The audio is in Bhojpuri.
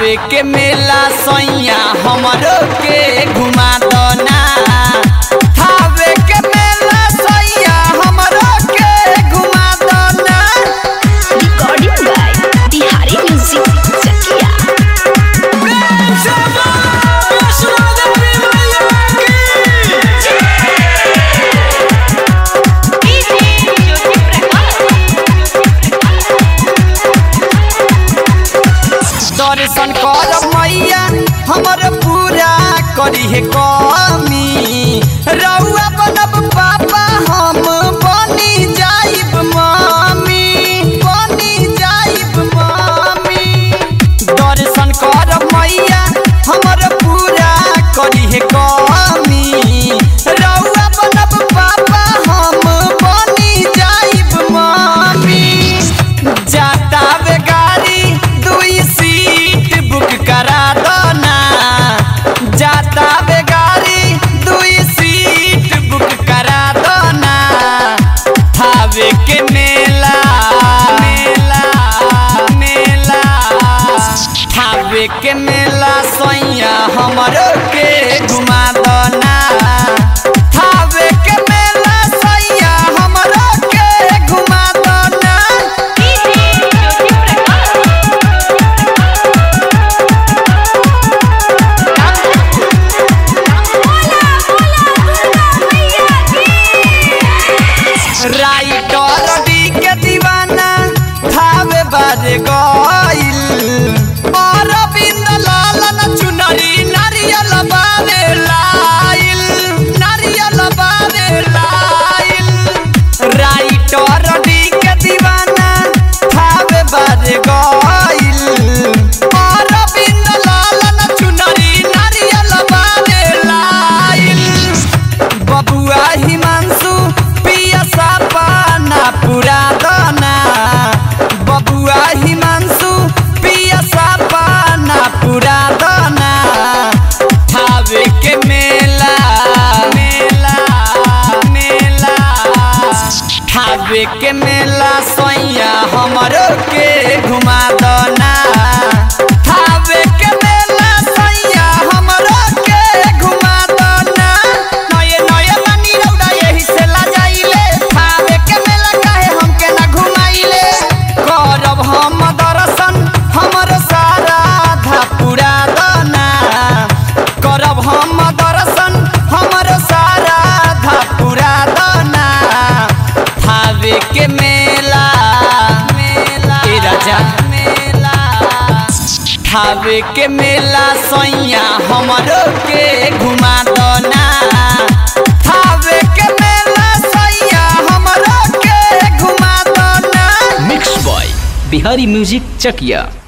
थावे के मेला सैया हमरो के घुमा दो ना थावे के मेला सैया हमरो के घुमा दो ना Recording by Bihari Music Chakia. दर्शन कर मैया हमर पूरा करी है कमी रउआ बनब पापा हम बनी जाइब मामी बनी जाइब मामी दर्शन कर मैया हमर पूरा करी है कमी रउआ बनब पापा हम बनी जाइब मामी जाता वे गाड़ी दुई सीट बुक करा दो ना जाता वे गाड़ी दुई सीट बुक करा दो ना थावे के मेला मेला मेला थावे के मेला सैया हमरो के घुमा दो ना थावे के मेला सैया हमरो के घुमा दो ना राइटर डी के दीवाना थावे बाजे गइल अरविंद लालन चुनरी नारियल बारे लाइल नारियल बारे लाइल राइटर डी के दीवाना थावे बाजे गइल अरविंद लालन चुनरी नारियल बारे लाइल बबुआ हिमांशु पिया पाना पूरा दाना बबुआ हिमांशु पिया पाना पूरा दाना थावे के मेला मेला मेला थावे के मेला सैया हमरो के घुमा दना थावे के मेला सैया हमरो के घुमा दना नये नये बानी रौदा यही से ला जाइले थावे के मेला काहे हमके ना घुमाइले करब हम दर्शन हमर सारा धा पूरा दना करब हम दर्शन हमर सारा धा पूरा दना थावे के मेला मेला ए राजा मेला थावे के मेला सैया हमरो के घुमा दो ना थावे के मेला सैया हमरो के घुमा दो ना mix by Bihari music Chakiya